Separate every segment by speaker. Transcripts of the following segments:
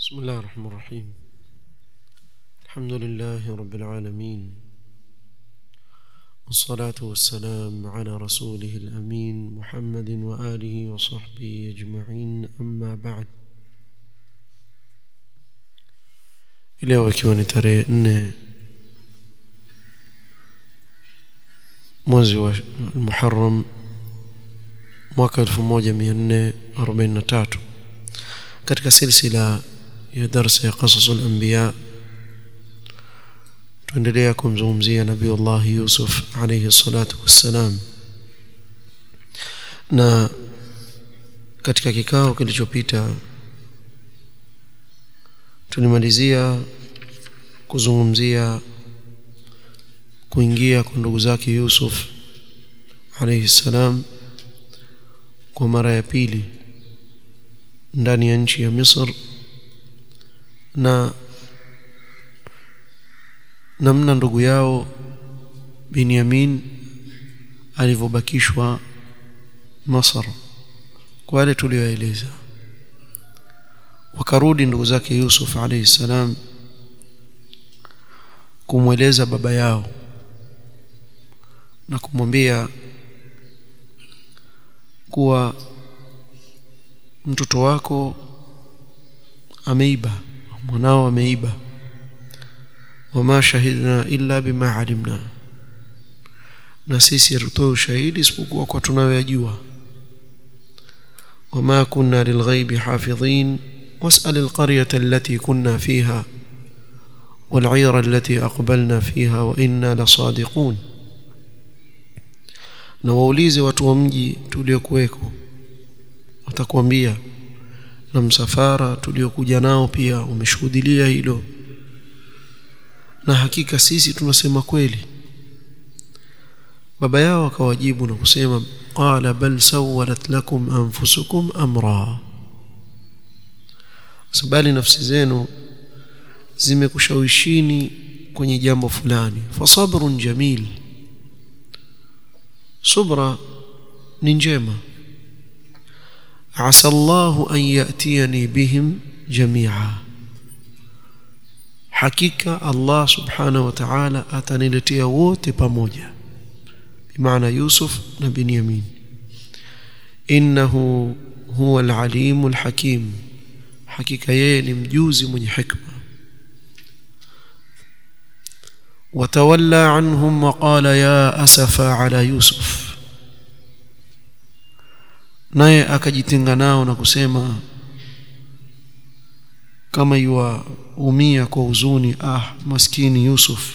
Speaker 1: بسم الله الرحمن الرحيم الحمد لله رب العالمين والصلاة والسلام على رسوله الأمين محمد وآله وصحبه أجمعين أما بعد leo ikiwa ni tarehe nne mwezi wa muharam mwaka 1443 katika silsila ya darsa ya qasasu al-anbiya tuendelea kumzungumzia nabiullah yusuf alayhi salatu wassalam na katika kikao kilichopita tulimalizia kuzungumzia kuingia kwa ndugu zake Yusuf alayhi salam kwa mara ya pili ndani ya nchi ya Misr na namna ndugu yao Binyamin alivyobakishwa Masr kwa wale tulioeleza wakarudi ndugu zake Yusuf alayhi salam kumweleza baba yao na kumwambia kuwa mtoto wako ameiba mwanao ameiba wama shahidna illa bima alimna na sisi hatutoe ushahidi isipokuwa kwa tunayoyajua wama kunna lilghaibi hafidhin واسأل القرية التي كنا فيها والعير التي أقبلنا فيها وإنا لصادقون na waulize watu wa mji tuliokuweko watakwambia na msafara tuliokuja nao pia umeshuhudilia hilo na hakika sisi tunasema kweli baba yao akawajibu na kusema qala bal sawalat lakum anfusukum amra bali nafsi zenu zimekushawishini kwenye jambo fulani fasabrun jamil subra ni njema asa Allahu an yatiyani bihim jamia hakika Allah subhanahu wa ta'ala ataniletea wote pamoja bimaana Yusuf na Binyamin innahu huwa al-alim al-hakim hakika yeye ni mjuzi mwenye hikma watawalla anhum waqala ya asafa ala yusuf naye akajitenga nao na kusema kama yuwaumia kwa huzuni ah maskini yusuf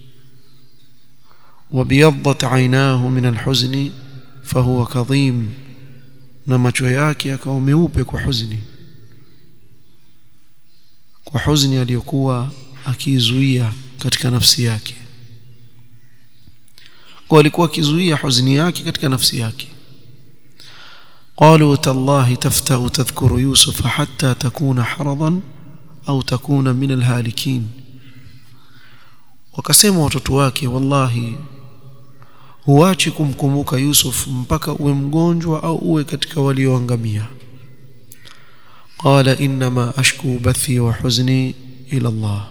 Speaker 1: وبيضت عيناه من الحزن فهو كظيم na macho yake yakawa meupe kwa huzuni kwa huzuni aliyokuwa akizuia katika nafsi yake kwa alikuwa akizuia huzuni yake katika nafsi yake قالوا تالله تفتأ تذكر يوسف حتى تكون حرضا أو تكون من الهالكين wakasema watoto wake wallahi huachi kumkumbuka Yusuf mpaka uwe mgonjwa au uwe katika walioangamia قال إنما أشكو بثي وحزني إلى الله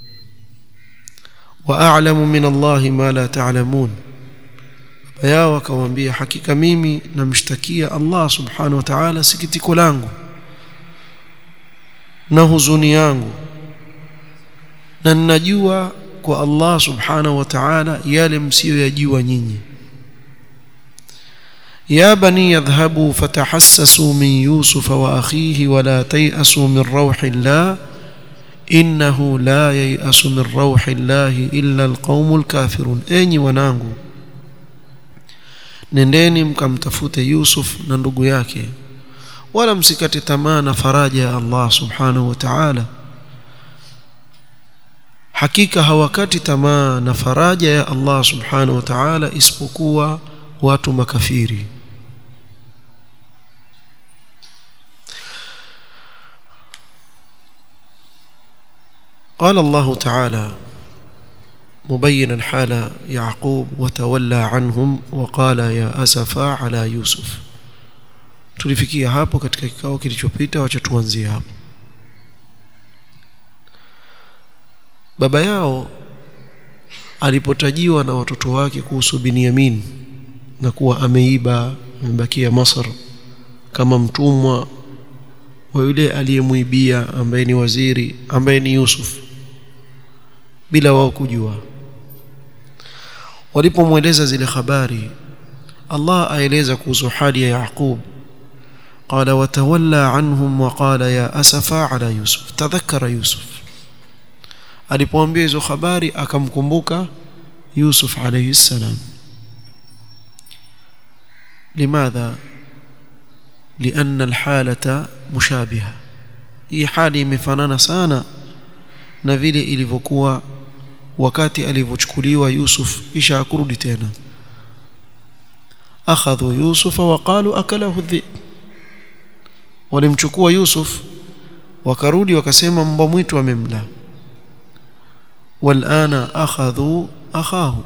Speaker 1: وأعلم من الله ما لا تعلمون يا وكوambia hakika mimi namshtakia Allah subhanahu wa ta'ala sikitiko langu na huzuni yangu na ninajua kwa Allah subhanahu wa ta'ala yale msiyoyajua nyinyi يا بني يذهبوا فتحسسوا من يوسف واخيه ولا تيأسوا من روح الله انه لا ييأس من روح الله الا القوم الكافرون enyi wanangu nendeni mkamtafute Yusuf na ndugu yake wala msikate tamaa na faraja ya Allah subhanahu wa ta'ala hakika hawakati tamaa na faraja ya Allah subhanahu wa ta'ala isipokuwa watu makafiri قال الله تعالى مبينا حال يعقوب وتولى عنهم وقال يا أسفا على يوسف tulifikia hapo katika kikao kilichopita wacha tuanzie hapo baba yao alipotajiwa na watoto wake kuhusu Binyamin na kuwa ameiba amebakia Masr kama mtumwa wa yule aliyemuibia ambaye ni waziri ambaye ni Yusuf bila wao kujua walipomweleza zile habari Allah aeleza kuhusu hali ya Yaqub قال وتولى عنهم وقال يا أسفا على يوسف تذكر يوسف alipoambia hizo habari akamkumbuka Yusuf alayhi salam لماذا لأن الحالة مشابهة hii hali imefanana sana na vile ilivyokuwa wakati alivyochukuliwa Yusuf kisha akurudi tena akhadhu Yusuf waqalu akalahu dhib walimchukua Yusuf wakarudi wakasema mbwa mwitu amemla walana akhadhu akhahu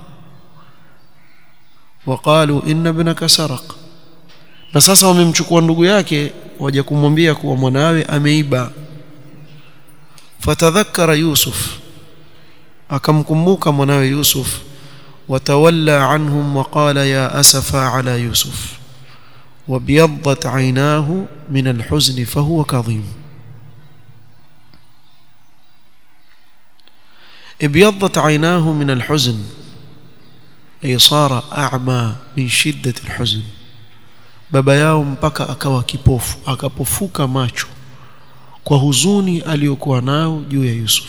Speaker 1: waqalu inna ibnaka saraq na sasa wamemchukua ndugu yake waje kumwambia kuwa mwanawe ameiba fatadhakkara yusuf akamkumbuka mwanawe yusuf watawalla anhum waqala ya asafa ala yusuf وابيضت عيناه من الحزن فهو كظيم ابيضت عيناه من الحزن أي صار أعمى من شدة الحزن baba yao mpaka akawa kipofu akapofuka macho kwa huzuni aliyokuwa nao juu ya Yusuf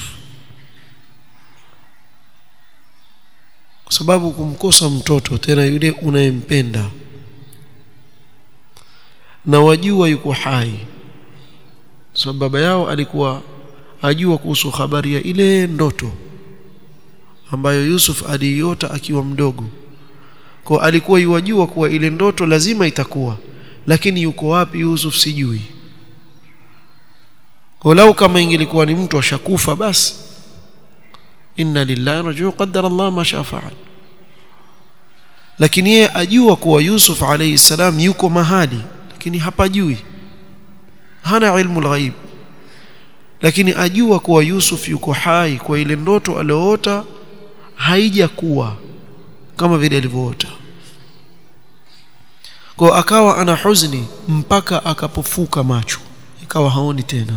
Speaker 1: kwa sababu kumkosa mtoto tena yule unayempenda na wajua yuko hai sababu baba yao alikuwa ajua kuhusu habari ya ile ndoto ambayo Yusuf aliiota akiwa mdogo kwa alikuwa yuwajua kuwa ile ndoto lazima itakuwa lakini yuko wapi Yusuf sijui walau kama ingelikuwa ni mtu ashakufa basi inna lillahi rajuu qaddara Allah ma shaa faal lakini yeye ajua kuwa Yusuf alayhi salam yuko mahali lakini hapajui hana ilmu alghaib lakini ajua kuwa Yusuf yuko hai kwa ile ndoto aliyoota haijakuwa kama vile alivyoota kwa akawa ana huzuni mpaka akapofuka macho ikawa haoni tena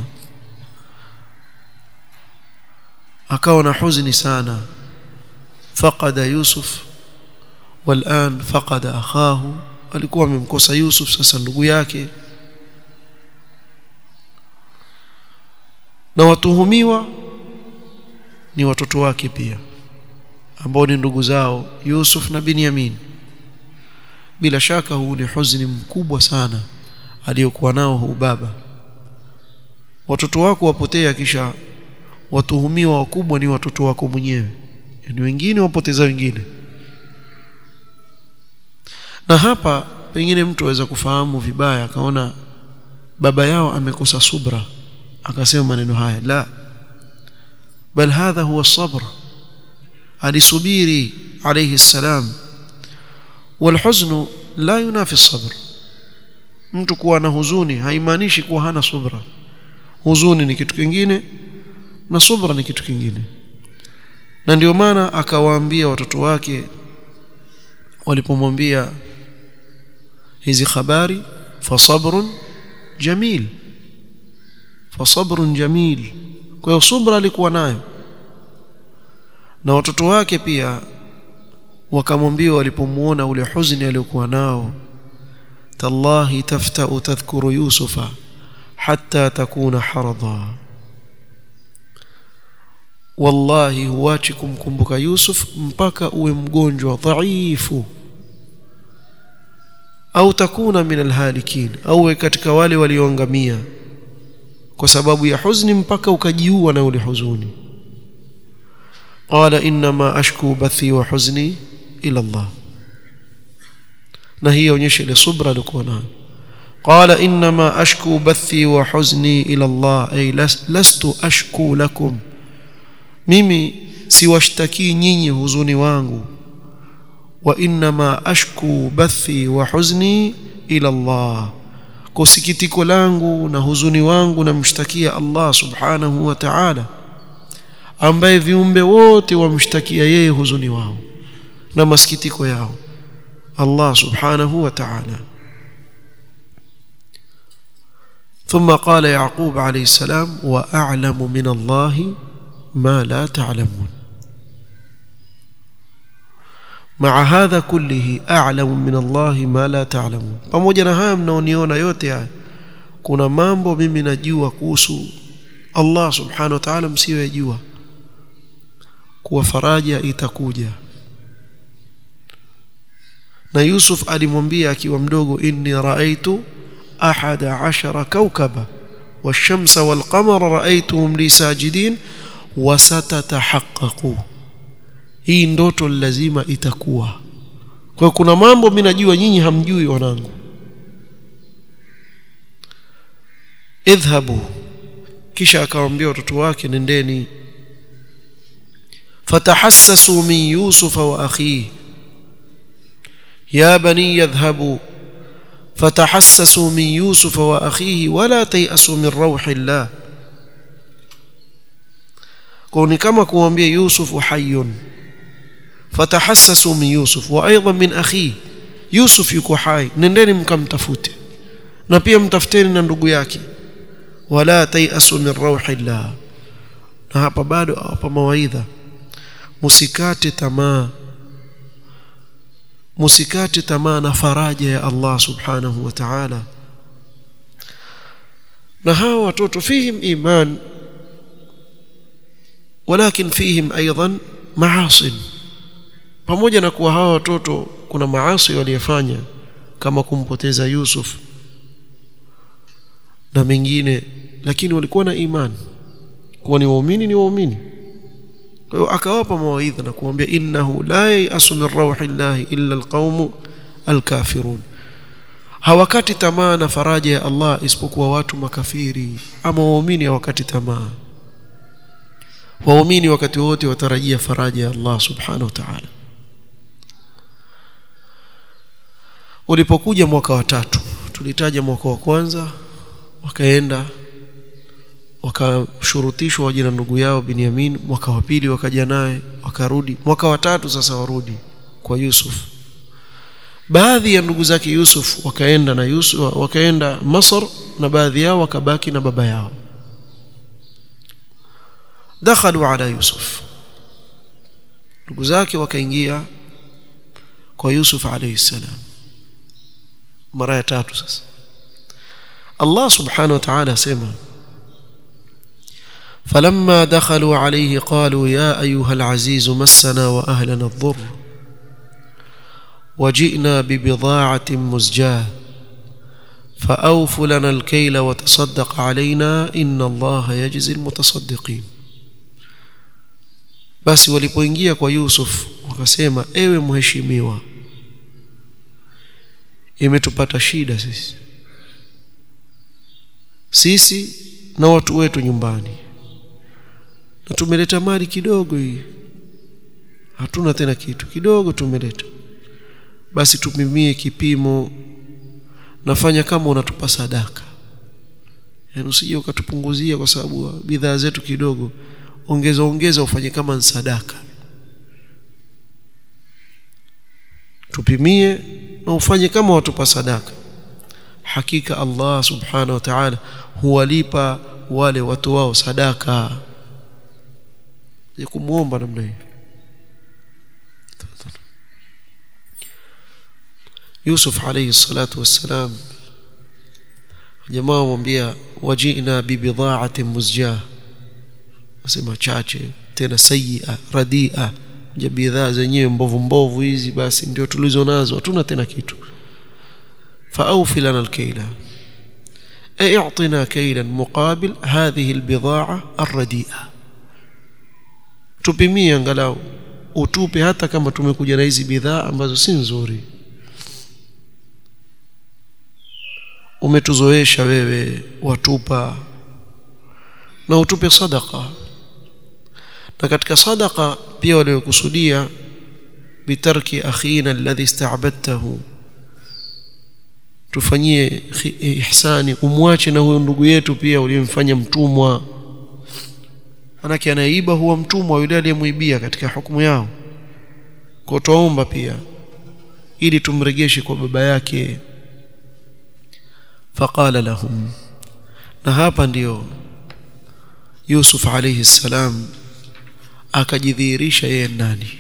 Speaker 1: akawa na huzuni sana faqada yusuf والان فقد اخاه alikuwa amemkosa Yusuf sasa ndugu yake na watuhumiwa ni watoto wake pia ambao ni ndugu zao Yusuf na Binyamin bila shaka huu ni huzuni mkubwa sana aliyokuwa nao huu baba watoto wako wapotea kisha watuhumiwa wakubwa ni watoto wako mwenyewe yani wengine wapoteza wengine na hapa pengine mtu aweza kufahamu vibaya akaona baba yao amekosa subra akasema maneno haya la bal hadha huwa sabr alisubiri alayhi salam والحزن لا ينافي الصبر mtu kuwa na huzuni haimaanishi kuwa hana subra huzuni ni kitu kingine na subra ni kitu kingine na ndio maana akawaambia watoto wake walipomwambia hizi habari fasabrun jamil fasabrun jamil kwa hiyo subra alikuwa nayo na watoto wake pia wakamwambia walipomuona ule huzuni aliokuwa nao tallahi taftau tadhkuru yusufa hatta takuna harada wallahi huachi kumkumbuka yusuf mpaka uwe mgonjwa dhaifu au takuna min alhalikin au katika wale walioangamia kwa sababu ya huzuni mpaka ukajiua na ule huzuni qala inma ashku bathi wa huzni ila Allah na hii onyesha ile subra alikuwa nayo qala inma ashku bathi wa huzni ila Allah ay lastu ashku lakum mimi siwashtaki nyinyi huzuni wangu wa inma ashku bathi wa huzni ila Allah kwa sikitiko langu na huzuni wangu namshtakia Allah subhanahu wa ta'ala ambaye viumbe wote wamshtakia yeye huzuni wao na masikitiko yao Allah subhanahu wa ta'ala ثم قال يعقوب عليه السلام وأعلم من الله ما لا تعلمون مع هذا كله أعلم من الله ما لا تعلمون pamoja na haya mnaoniona yote haya kuna mambo mimi najua kuhusu Allah subhanahu wa ta'ala msiyojua kuwa faraja itakuja na Yusuf alimwambia akiwa mdogo inni raaitu ahada ashara kaukaba والشمس والقمر رأيتهم لي ساجدين وستتحققوا hii ndoto lazima itakuwa kwa kuna mambo mimi najua nyinyi hamjui wanangu idhhabu kisha akawaambia watoto wake nendeni fatahassasu min yusufa wa akhihi ya bani yadhhabu فتحسسوا من يوسف واخيه ولا تيأسوا من روح الله كوني كما kuambia يوسف حي فتحسسوا من يوسف وايضا من اخيه يوسف yuko hai nendeni mkamtafute na pia mtafuteni na ndugu yake wala tayasu min rauhillah na hapa bado hapa mawaidha musikate tamaa musikate tamaa na faraja ya Allah subhanahu wa ta'ala na hawa watoto fihim iman walakin fihim aidan maasin pamoja na kuwa hawa watoto kuna maasi waliyofanya kama kumpoteza Yusuf na mengine lakini walikuwa na imani kuwa ni waumini ni waumini kwa hiyo akawapa mawaidha na kuambia innahu la yayasu min rauhillahi illa alqaumu alkafirun hawakati tamaa na faraja ya Allah isipokuwa watu makafiri ama waumini hawakati tamaa waumini wakati wote watarajia faraja ya Allah subhanahu wa ta'ala ulipokuja mwaka wa tatu tulitaja mwaka wa kwanza wakaenda wakashurutishwa waje na ndugu yao Binyamin mwaka wa pili wakaja naye wakarudi mwaka wa tatu sasa warudi kwa Yusuf baadhi ya ndugu zake Yusuf wakaenda na Yusuf wakaenda Masr na baadhi yao wakabaki na baba yao dakhalu ala Yusuf ndugu zake wakaingia kwa Yusuf alayhi salam mara ya tatu sasa Allah subhanahu wa ta'ala asema فلما دخلوا عليه قالوا يا ايها العزيز مسنا واهلنا الضر وجئنا ببضاعه مزجاه فاوف لنا الكيل وتصدق علينا ان الله يجزي المتصدقين basi walipoingia kwa Yusuf wakasema ewe mheshimiwa imetupata shida sisi sisi na watu wetu nyumbani na tumeleta mali kidogo hii hatuna tena kitu kidogo tumeleta basi tupimie kipimo nafanya kama unatupa sadaka yaani usije ukatupunguzia kwa sababu bidhaa zetu kidogo ongeza ongeza ufanye kama ni sadaka tupimie na ufanye kama watupa sadaka hakika Allah subhanahu wa ta'ala huwalipa wale watu wao sadaka ya kumuomba namna hiyo Yusuf alayhi salatu wassalam jamaa wamwambia wajina bibidha'atin muzjah wasema chache tena sayyi'a radia je bidhaa zenyewe mbovu mbovu hizi basi ndio tulizo nazo hatuna tena kitu فأوفي لنا الكيل أي اعطنا كيلا مقابل هذه البضاعة الرديئة tupimie angalau utupe hata kama tumekuja na hizi bidhaa ambazo si nzuri umetuzoesha wewe watupa na utupe sadaka na katika sadaka pia waliokusudia bitarki akhina alladhi ista'badtahu tufanyie ihsani umwache na huyo ndugu yetu pia uliyemfanya mtumwa manake anaiba huwa mtumwa yule aliyemwibia katika hukumu yao kwa tuomba pia ili tumregeshe kwa baba yake faqala lahum na hapa ndiyo Yusuf alayhi salam akajidhihirisha yeye nani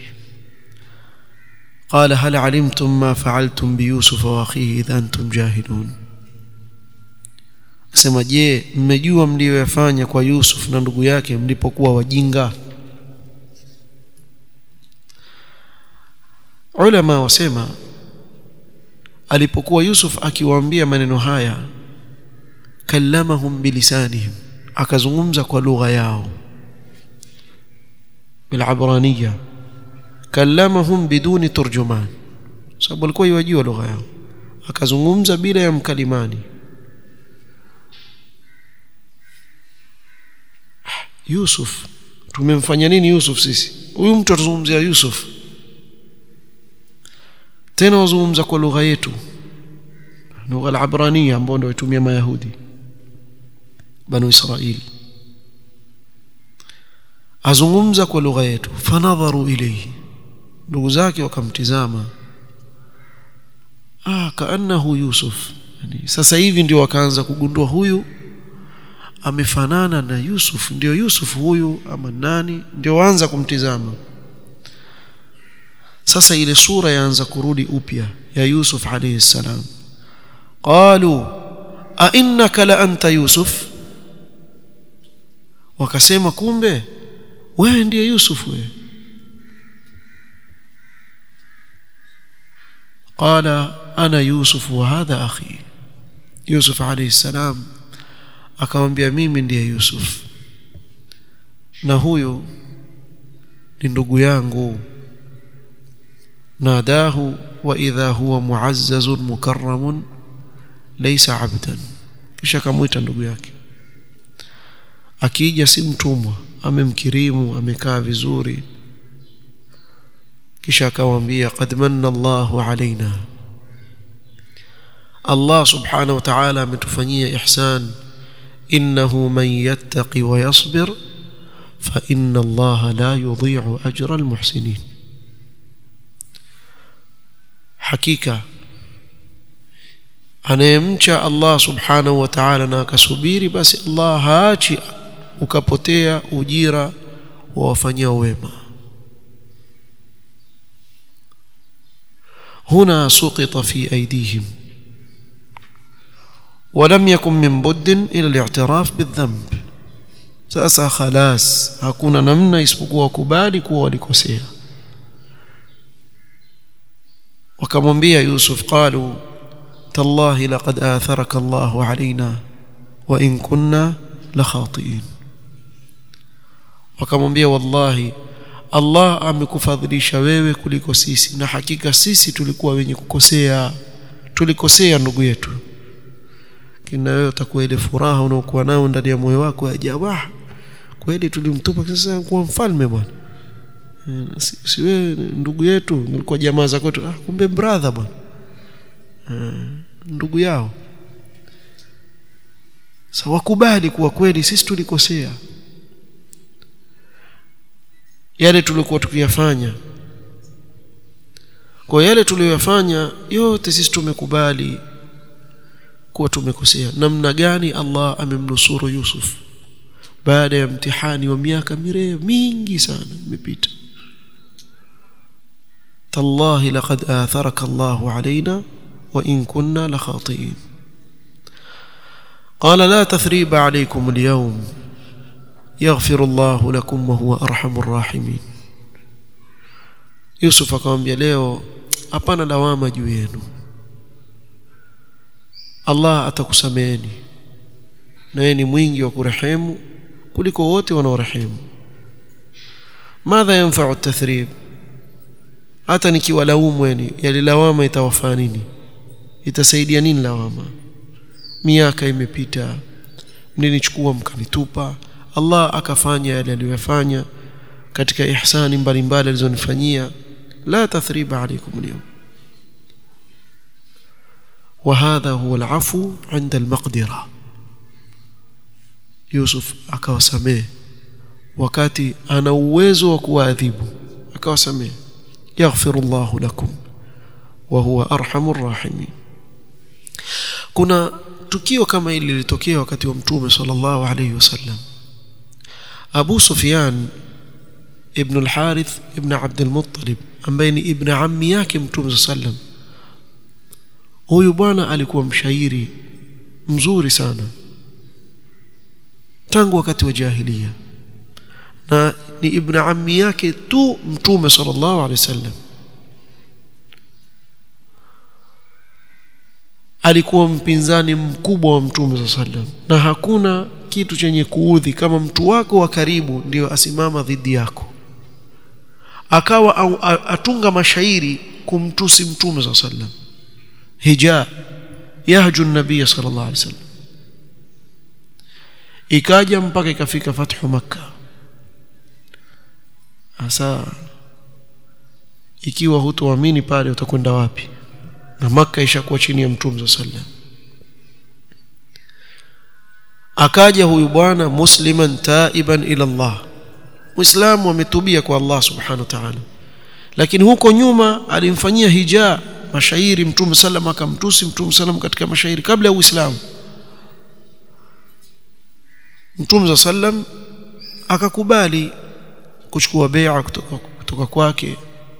Speaker 1: قال هل علمتم ما فعلتم بيوسف واخيه اذا انتم جاهلون Akasema je mmejua mlioyafanya kwa Yusuf na ndugu yake mlipokuwa wajinga Ulama wasema alipokuwa Yusuf akiwaambia maneno haya kallamahum bilisanihim akazungumza kwa lugha yao bilabraniyya kallamahum biduni turjuman sababu alikuwa yajua lugha yao akazungumza bila ya mkalimani Yusuf tumemfanya nini Yusuf sisi huyu mtu atazungumzia Yusuf tena wazungumza kwa lugha yetu lugha al-abraniya ambayo ndio itumia mayahudi banu israili azungumza kwa lugha yetu fanadharu ilayhi ndugu zake wakamtizama ah kaannahu yusuf yani sasa hivi ndio wakaanza kugundua huyu amefanana na Yusuf ndio Yusuf huyu ama nani ndio waanza kumtizama sasa ile sura yaanza kurudi upya ya Yusuf alayhi salam qalu a innaka la anta Yusuf wakasema kumbe wewe ndiye Yusuf wewe قال انا يوسف وهذا اخي يوسف عليه السلام akamwambia mimi ndiye Yusuf na huyu ni ndugu yangu nadahu wa idha huwa muazzazun mukarramun laysa abdan kisha kamuita ndugu yake akija si mtumwa amemkirimu amekaa vizuri kisha akamwambia qad manna Allahu alaina Allah subhanahu wa ta'ala ametufanyia ihsan إنه من يتقي ويصبر فإن الله لا يضيع أجر المحسنين حقيقة anayemcha Allah subhanahu wa ta'ala na akasubiri basi Allah haachi ukapotea ujira wa wafanyia wema huna suqita fi aydihim ولم يكن من بد الى الاعتراف بالذنب sasa khalas hakuna namna isipokuwa kubali kuwa walikosea wakamwambia Yusuf qalu tallahi laqad atharaka Allah alaina wa in kunna la khatiin wakamwambia wallahi Allah amekufadhilisha wewe kuliko sisi na hakika sisi tulikuwa wenye kukosea tulikosea ndugu yetu kina wewe utakuwa ile furaha unaokuwa nayo ndani ya moyo wako ajabu kweli tulimtupa sasa kuwa mfalme bwana si, si wewe ndugu yetu nilikuwa jamaa za kwetu ah kumbe brother bwana ndugu yao sasa wakubali kuwa kweli sisi tulikosea yale tulikuwa tukiyafanya kwa yale tuliyoyafanya yote sisi tumekubali kuwa tumekosea namna gani Allah amemnusuru Yusuf baada ya mtihani wa miaka mirefu mingi sana imepita tallahi laqad atharaka Allah alaina wa in kunna la khati'in قال لا تثريب عليكم اليوم يغفر الله لكم وهو ارحم الراحمين Yusuf akamwambia leo hapana lawama juu yenu Allah atakusameheni na yeye ni mwingi wa kurehemu kuliko wote wanaorehemu madha yanfa'u at-tathrib hata nikiwalaumu yani yale lawama itawafaa nini itasaidia nini lawama miaka imepita mlinichukua mkanitupa Allah akafanya yale aliyofanya katika ihsani mbalimbali alizonifanyia la tathriba alaykum al-yawm وهذا هو العفو عند المقدرة يوسف akawasamehe wakati ana uwezo wa kuwaadhibu akawasamehe yaghfirullahu lakum wa huwa arhamur rahimin kuna tukio kama hili lilitokea wakati wa mtume sallallahu alayhi wasallam Abu Sufyan ibn al-Harith ibn Abd al-Muttalib ambaye ni ibn ammi yake mtume sallam huyu bwana alikuwa mshairi mzuri sana tangu wakati wa jahiliya na ni ibn ammi yake tu mtume sallallahu alaihi wasallam alikuwa mpinzani mkubwa wa mtume sallam na hakuna kitu chenye kuudhi kama mtu wako wa karibu ndio asimama dhidi yako akawa au, atunga mashairi kumtusi mtume sallam hija yahju nabii sallallahu alaihi wasallam ikaja mpaka ikafika fathu makkah hasa ikiwa hutoamini pale utakwenda wapi na maka ishakuwa chini ya mtume sallam akaja huyu bwana musliman taiban ila Allah muislamu ametubia kwa Allah subhanahu wa ta'ala lakini huko nyuma alimfanyia hija mashairi mtume sallam akamtusi mtume sallam katika mashairi kabla ya uislamu mtume sallam akakubali kuchukua bai'a kutoka, kutoka kwake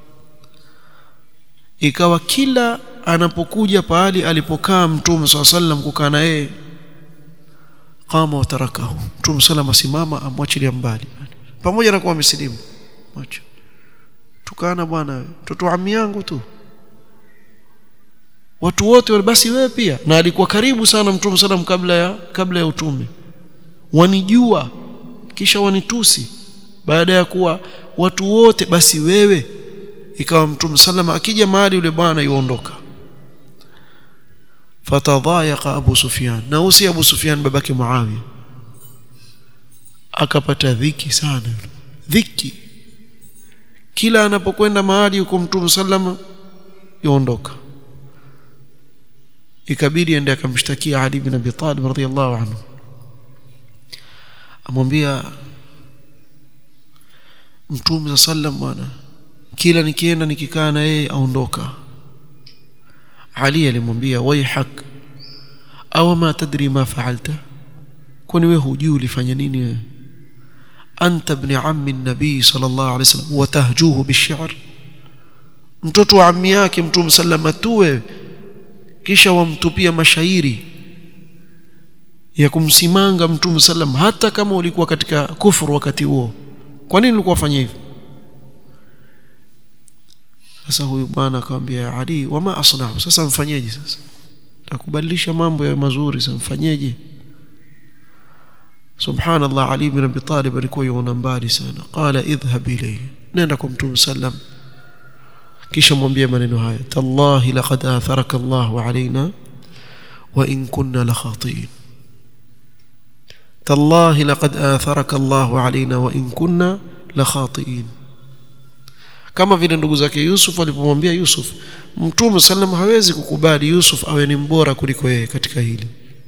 Speaker 1: ikawa kila anapokuja pahali alipokaa mtume swalla sallam kukaa na yeye qama wa tarakahu mtume sallam asimama amwachilia mbali pamoja na kuwa amesilimu macho tukana bwana mtoto ami yangu tu watu wote wale basi wewe pia na alikuwa karibu sana mtume sallam kabla ya kabla ya utume wanijua kisha wanitusi baada ya kuwa watu wote basi wewe ikawa mtume salama akija mahali yule bwana yuondoka fatadhayaqa abu sufyan na usi abu sufyan babake muawiya akapata dhiki sana dhiki kila anapokwenda mahali huko mtume salama yuondoka ikabidi ende akamshtakia ali bin abi talib radhiyallahu anhu amwambia mtume sallam bwana kila nikienda nikikaa na yeye aondoka Ali alimwambia waihak aw ma tadri ma fa'alta kwani wewe hujui ulifanya nini wewe anta ibn ammi an-nabi sallallahu alayhi wasallam wa tahjuhu bish-shi'r mtoto wa ammi yake mtume sallam tuwe kisha wamtupia mashairi ya kumsimanga mtume sallam hata kama ulikuwa katika kufuru wakati huo kwa nini ulikuwa fanya hivyo sasa huyu bwana akamwambia Ali wama asna'u sasa mfanyeje sasa takubadilisha mambo ya mazuri sasa mfanyeje subhanallah Ali ibn Abi Talib alikuwa yuona mbali sana qala idhhab ilayhi nenda kwa mtume sallam kisha mwambie maneno haya tallahi laqad atharaka Allah alaina wa in kunna la khatiin tallahi laqad atharaka Allah alaina wa in kunna la khatiin kama vile ndugu zake Yusuf walipomwambia Yusuf Mtume sallam hawezi kukubali Yusuf awe ni mbora kuliko yeye katika hili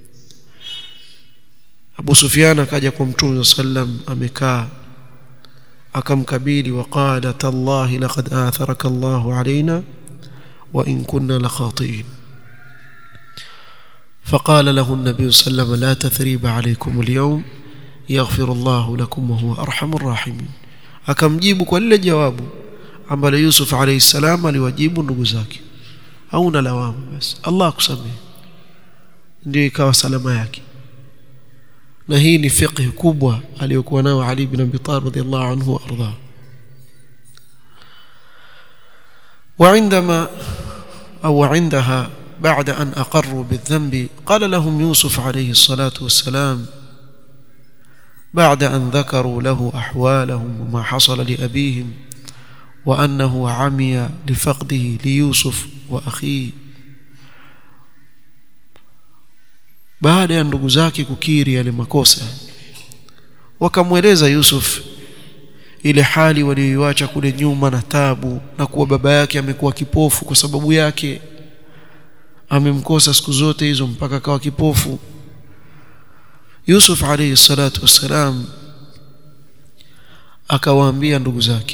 Speaker 1: Abu Sufyan akaja kwa Mtume sallam amekaa akamkabili waqala tallahi laqad atharaka Allah alaina wa in kunna la khatiin فقال له النبي صلى الله عليه وسلم لا تثريب عليكم اليوم يغفر الله لكم وهو أرحم الراحمين akamjibu kwa lile jawabu ambalo Yusuf alayhi salam aliwajibu ndugu zake hauna lawama basi Allah akusamehe ndio ikawa salama yake na hii ni fiqh kubwa aliyokuwa nayo Ali ibn Abi Talib radhiyallahu anhu warda وعندما أو عندها بعد أن أقروا بالذنب قال لهم يوسف عليه الصلاة والسلام بعد أن ذكروا له أحوالهم وما حصل لأبيهم وأنه عمي لفقده ليوسف وأخيه baada ya ndugu zake kukiri yale makosa wakamweleza Yusuf ile hali walioiacha kule nyuma na tabu na kuwa baba yake amekuwa kipofu kwa sababu yake amemkosa siku zote hizo mpaka akawa kipofu Yusuf alayhi salatu wassalam akawaambia ndugu zake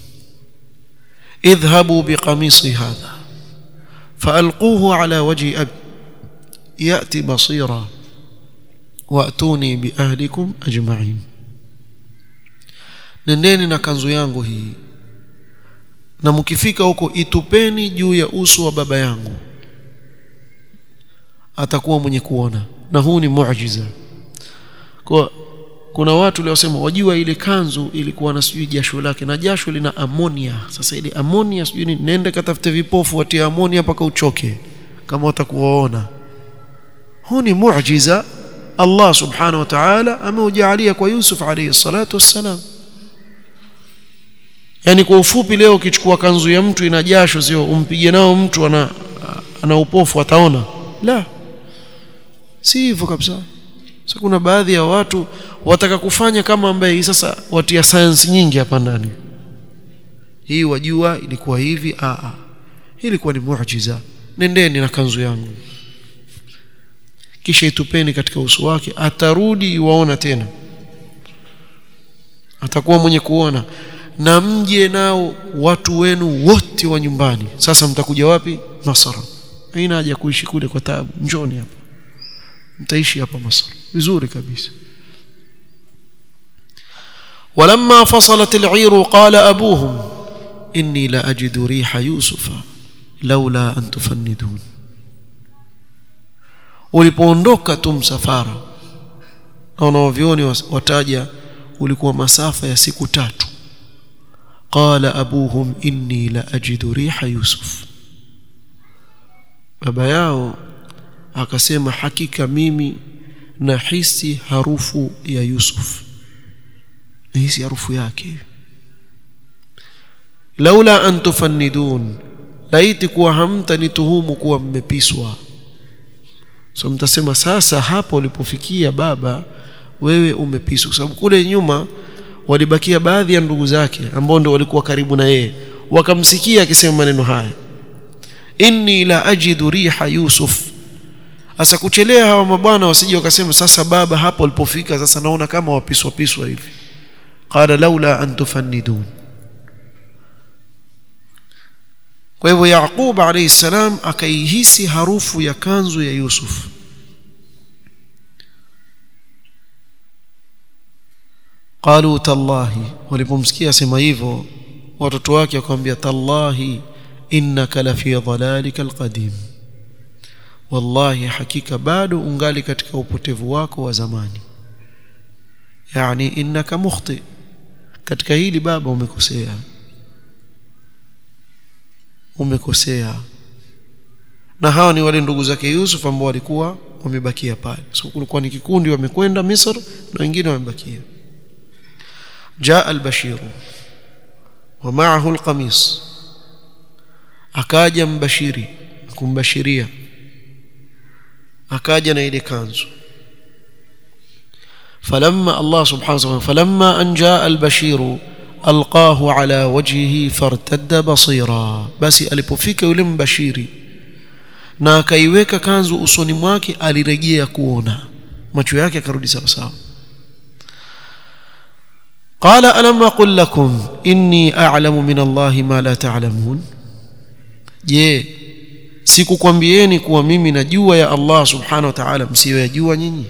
Speaker 1: idhhabu biqamisi hadha faalquhu ala wajhi abi yati basira waatuni biahlikum ajma'in nendeni na kanzu yangu hii na mkifika huko itupeni juu ya uso wa baba yangu atakuwa mwenye kuona na huu ni muujiza kwa kuna watu waliosema wajua ile kanzu ilikuwa na sijui jasho lake na jasho lina amonia sasa ile amonia sijui ni nenda katafute vipofu watie amonia mpaka uchoke kama watakuwaona huu ni muujiza Allah subhanahu wa ta'ala ameujalia kwa Yusuf alayhi salatu wassalam yani kwa ufupi leo ukichukua kanzu ya mtu ina jasho sio umpige nao mtu ana ana upofu ataona la si hivyo kabisa sasa kuna baadhi ya watu wataka kufanya kama ambaye sasa watia science nyingi hapa ndani hii wajua ilikuwa hivi a a hii ilikuwa ni muujiza nendeni na kanzu yangu kisha itupeni katika uso wake atarudi waona tena atakuwa mwenye kuona na mje nao watu wenu wote wa nyumbani sasa mtakuja wapi Masra haina haja kuishi kule kwa taabu njoni hapa mtaishi hapa Masra vizuri kabisa ولما فصلت العير قال أبوهم إني لأجد ريح يوسف لولا أن تفندون ulipoondoka tu msafara na wanaovyoni wataja ulikuwa masafa ya siku tatu qala abuhum inni la ajidu riha yusuf baba yao akasema hakika mimi nahisi harufu ya yusuf nahisi harufu yake laula an tufannidun laiti kuwa hamtanituhumu kuwa mmepiswa so mtasema sasa hapa ulipofikia baba wewe umepiswa kwa sababu kule nyuma walibakia baadhi ya ndugu zake ambao ndio walikuwa karibu na yeye wakamsikia akisema maneno haya inni la ajidu riha yusuf asa kuchelea hawa mabwana wasije wakasema sasa baba hapo alipofika sasa naona kama wapiswa piswa hivi qala laula an tufannidun kwa hivyo Yaqub alayhi salam akaihisi harufu ya kanzu ya Yusuf qalu tallahi walipomsikia sema hivyo watoto wake wakamwambia tallahi innaka la fi dhalalika alqadim wallahi hakika bado ungali katika upotevu wako wa zamani yani innaka mukhti katika hili baba umekosea umekosea na hawa ni wale ndugu zake Yusuf ambao walikuwa wamebakia pale so kulikuwa ni kikundi wamekwenda Misri na wengine wamebakia jaa al-bashir wa ma'ahu al-qamis akaja mbashiri kumbashiria akaja na ile kanzu فلما الله سبحانه وتعالى فلما أن جاء البشير ألقاه على وجهه فارتد بصيرا بس alipofika yule mbashiri na akaiweka kanzu usoni mwake alirejea kuona macho yake akarudi sawa sawa قال ألم أقل لكم إني أعلم من الله ما لا تعلمون je sikukwambieni kuwa mimi najua ya Allah subhanahu wa ta'ala msiyoyajua nyinyi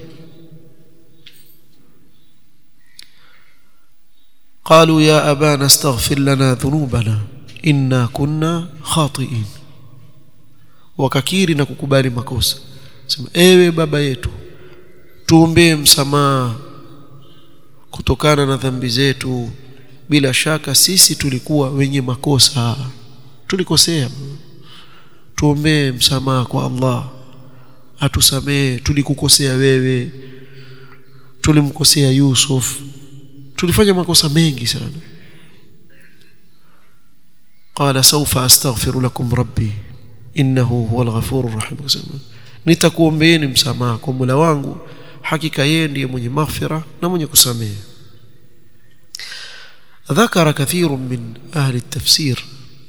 Speaker 1: قالوا يا أبانا استغفر لنا ذنوبنا إنا كنا خاطئين wakakiri na kukubali makosa sema ewe baba yetu tuombee msamaha kutokana na dhambi zetu bila shaka sisi tulikuwa wenye makosa tulikosea tuombee msamaha kwa Allah atusamee tulikukosea wewe tulimkosea Yusuf tulifanya makosa mengi sana qala sawfa astaghfiru lakum rabbi innahu huwal ghafurur rahim nitakuombeeni msamaha kwa Mola wangu hakika yeye ndiye mwenye maghfira na mwenye kusamehe ذكر كثير من أهل التفسير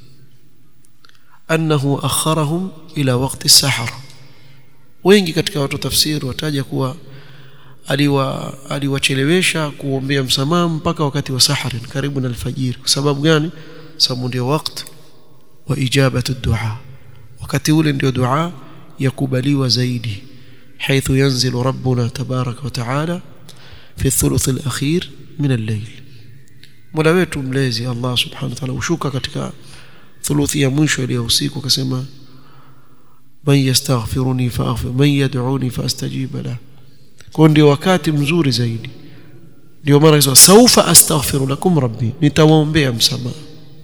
Speaker 1: أنه أخرهم إلى وقت السحر wengi katika watu tafsiri wataja kuwa aliwa aliwachelewesha kuombea msamaha mpaka wakati wa sahari karibu na alfajiri kwa sababu gani sababu ndio wakati wa ijabatu dua wakati ule ndio dua yakubaliwa zaidi حيث ينزل ربنا تبارك وتعالى في الثلث الأخير من الليل mola wetu mlezi Allah subhanahu wa ta'ala ushuka katika thuluthi ya mwisho ile ya usiku akasema man yastaghfiruni faaghfir man yad'uni faastajib la kwa ndio wakati mzuri zaidi ndio maana hizo saufa astaghfiru lakum rabbi nitawaombea msamaha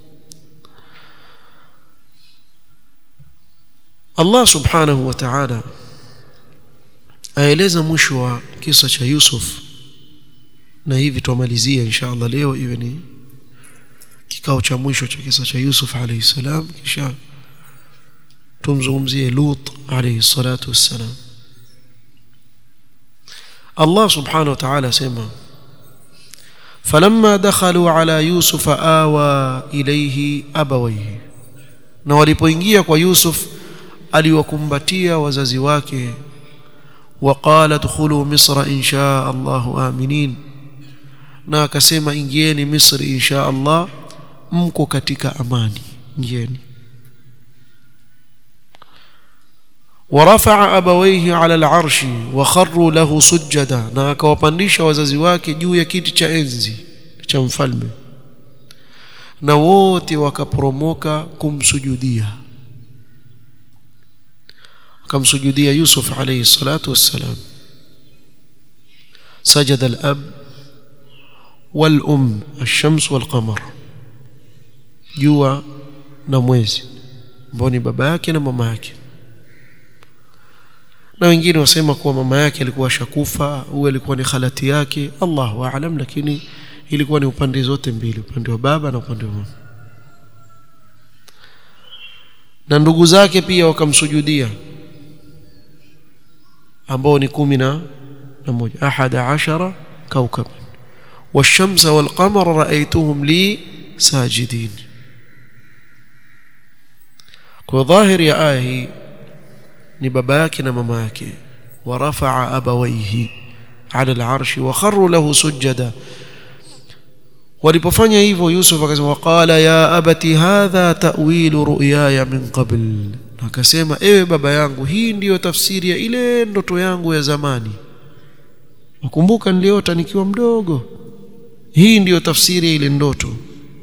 Speaker 1: Allah subhanahu wa ta'ala aeleza mwisho wa kisa cha Yusuf na hivi tumalizia inshallah leo iwe ni kikao cha mwisho cha kisa cha Yusuf alayhi salam kisha tumzungumzie Lut alayhi salatu wassalam Allah subhanahu wa ta'ala sema فلما دخلوا على يوسف آوى إليه أبويه na walipoingia kwa Yusuf aliwakumbatia wazazi wake وقال ادخلوا مصر إن شاء الله آمنين na akasema ingieni Misri insha Allah mko katika amani ingieni ورفع أبويه على العرش وخروا له سجدا na akawapandisha wazazi wake juu ya kiti cha enzi cha mfalme na wote wakaporomoka kumsujudia akamsujudia Yusuf alayhi salatu wassalam سجد الأب والأم الشمس والقمر jua na mwezi ambao ni baba yake na mama yake na wengine wasema kuwa mama yake alikuwa shakufa huyu alikuwa ni khalati yake Allahu aalam lakini ilikuwa ni upande zote mbili upande wa baba na upande wa mama na ndugu zake pia wakamsujudia ambao ni kumi na moja ahada ashara kaukaban والشمس والقمر رأيتهم لي ساجدين kwa dhahiri ya aya hii ni baba yake na mama yake ورفع أبويه على العرش وخروا له سجدا walipofanya hivyo Yusuf akasema waqala ya abati hadha ta'wilu ru'yaya min qabl akasema ewe baba yangu hii ndiyo tafsiri ya ile ndoto yangu ya zamani nakumbuka niliota nikiwa mdogo hii ndiyo tafsiri ya ile ndoto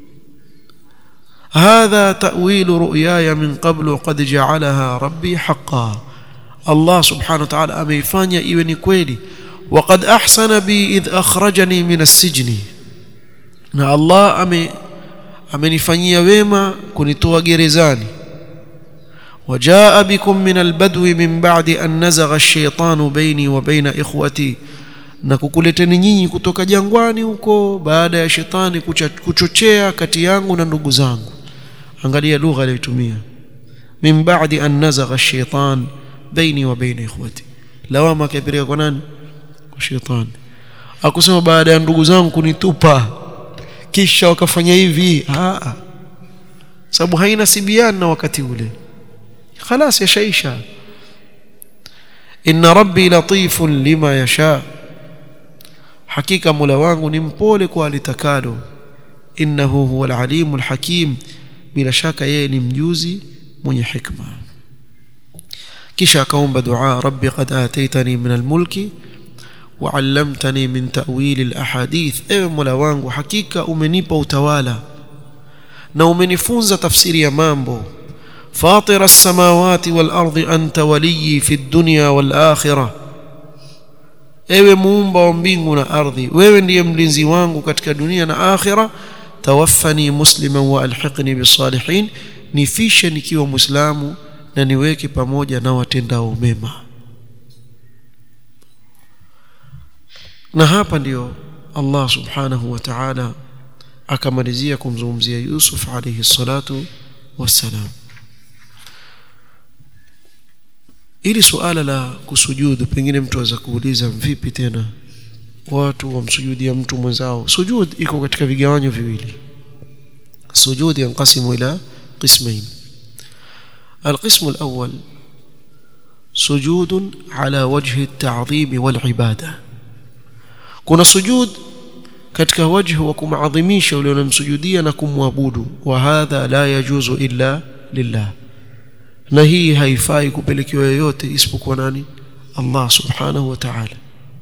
Speaker 1: hadha ta'wilu ru'yaya min qablu qad ja'alaha rabbi haqqan Allah subhanahu wa ta'ala ameifanya iwe ni kweli waqad ahsana bi idh akhrajani min as-sijni na Allah ame amenifanyia wema kunitoa gerezani وجاء بكم من البدو من بعد أن نزغ الشيطان بيني وبين إخوتي na kukuleteni nyinyi kutoka jangwani huko baada ya shetani kuchochea kati yangu na ndugu zangu angalia lugha aliyotumia min ba'di an nazagha ash-shaytan baini wa baina ikhwati lawama akapeleka kwa nani kwa shetani akusema baada ya ndugu zangu kunitupa kisha wakafanya hivi a sababu haina sibiana na wakati ule خلاص يشايشا إن ربي لطيف لما يشاء حقيقة مولا wangu ni mpole kwa alitakalo innahu huwa alalimu alhakim bila shaka yeye ni mjuzi mwenye hikma kisha akaomba dua rabbi qad ataitani min almulki وعلمتني من تأويل الأحاديث ewe mola wangu hakika umenipa utawala na umenifunza tafsiri ya mambo فاطر السماوات والأرض أنت ولي في الدنيا والآخرة ewe muumba wa mbingu na ardhi wewe ndiye mlinzi wangu katika dunia na akhira tawaffani musliman wa alhiqni bisalihin nifishe nikiwa muislamu na niweke pamoja na watendao mema na hapa ndio Allah subhanahu wa ta'ala akamalizia kumzungumzia Yusuf alayhi salatu wassalam ili suala la kusujudu pengine mtu aweza kuuliza vipi tena watu wamsujudia mtu mwenzao sujud iko katika vigawanyo viwili sujud yanqasimu ila qismain القسم الأول سجود على وجه التعظيم والعبادة kuna sujud katika wajhu wa kumadhimisha ule unamsujudia na kumwabudu wa hadha la yajuzu illa lillah na hii haifai kupelekewa yoyote isipokuwa nani Allah subhanahu wa ta'ala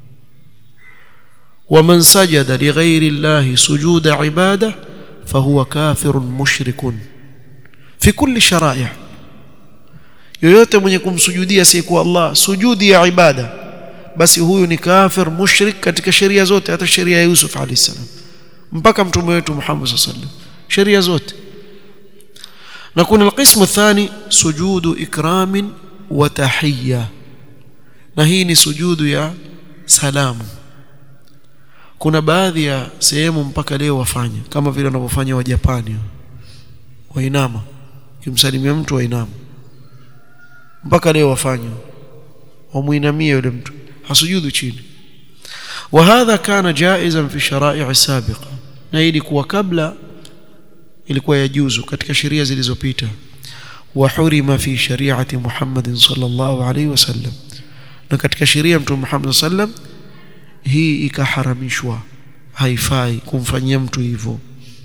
Speaker 1: ومن سجد لغير الله سجود عباده فهو كافر مشرك في كل شرائع yoyote mwenye kumsujudia asiyekuwa Allah sujudi ya ibada basi huyu ni kafir mushrik katika sheria zote hata sheria ya Yusuf alayhi salam mpaka mtume wetu Muhammad sallallahu alaihi wasallam sheria zote na kuna alqismu thani sujudu ikramin wa tahiyya na hii ni sujudu ya salamu kuna baadhi ya sehemu mpaka leo wafanya kama vile wanavyofanya wa Japani wainama kimsalimia mtu wainama mpaka leo wafanya wamuinamie yule mtu hasujudu chini وهذا كان جائزا في الشرائع السابقه na ilikuwa kabla ilikuwa yajuzu katika sheria zilizopita wa hurima fi shari'ati Muhammad sallallahu alaihi wasallam na katika sheria mtume Muhammad sallam hii ikaharamishwa haifai kumfanyia mtu hivyo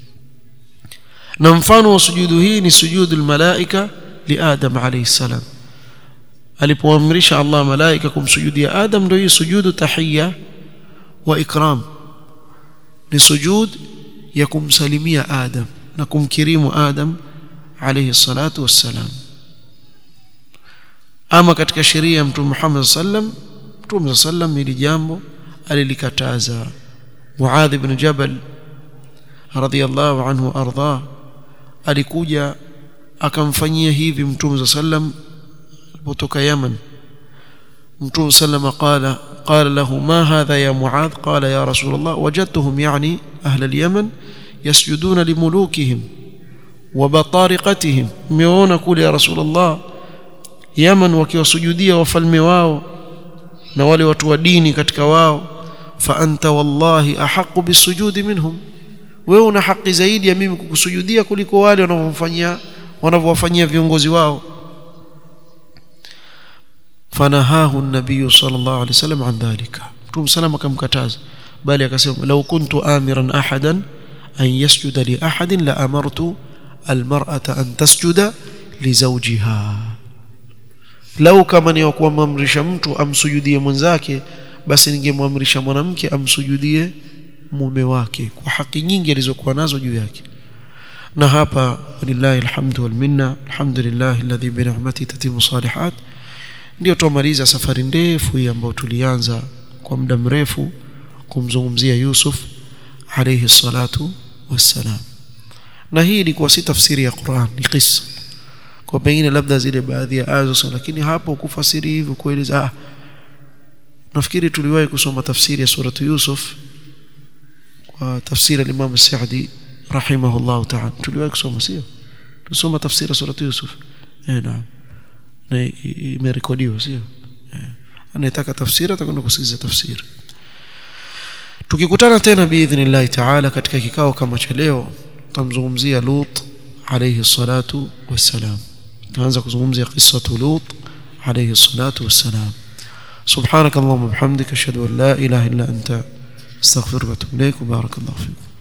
Speaker 1: na mfano wa sujudu hii ni sujudu malaika li Adam alayhi salam alipoamrisha Allah malaika kumsujudia Adam ndio hii sujudu tahiyya wa ikram ni sujud ya kumsalimia Adam na kumkirimu Adam alayhi salatu wassalam ama katika sheria ya mtume Muhammad sallam mtume sallam hili jambo alilikataza Muadh ibn Jabal radhiyallahu anhu arda alikuja akamfanyia hivi mtume sallam alipotoka Yaman mtume sallam qala قال له ما هذا يا معاذ قال يا رسول الله وجدتهم يعني أهل اليمن يسجدون لملوكهم وبطارقتهم ميونا كل يا رسول الله يمن wakiwasujudia wafalme wao na wale watu wa dini katika wao fa anta wallahi ahqqu bisujudi minhum wewe una haki zaidi ya mimi kukusujudia kuliko wale wanavyofanyia wanavyowafanyia viongozi wao فنهاه النبي صلى الله عليه وسلم عن ذلك متوم سلام كمكتاز بل akasema لو كنت آمرا أحدا أن يسجد لأحد لأمرت المرأة أن تسجد لزوجها لو kama ni kuamrisha mtu amsujudie mwenzake basi ningemwamrisha mwanamke amsujudie mume wake kwa haki nyingi alizokuwa nazo juu yake na hapa lillahi alhamdu wal minna alhamdulillah alladhi bi ni'matihi tatimu salihat ndio tumaliza safari ndefu hii ambayo tulianza kwa muda mrefu kumzungumzia Yusuf alayhi salatu wassalam na hii ilikuwa si tafsiri ya Qur'an ni kisa kwa pengine labda zile baadhi ya aya lakini hapo kufasiri hivyo kueleza ah nafikiri tuliwahi kusoma tafsiri ya suratu Yusuf kwa tafsiri al-Imam Sa'di rahimahullah ta'ala tuliwahi kusoma sio tusoma tafsiri ya suratu Yusuf eh naam na imerekodiwa sio anayetaka tafsiri atakwenda kusikiliza tafsiri tukikutana tena biidhnillah taala katika kikao kama cha leo tutamzungumzia Lut alayhi salatu wassalam tuanza kuzungumzia qissatu Lut alayhi salatu wassalam سبحانك اللهم وبحمدك اشهد ان لا اله الا انت استغفرك واتوب اليك وبارك الله فيك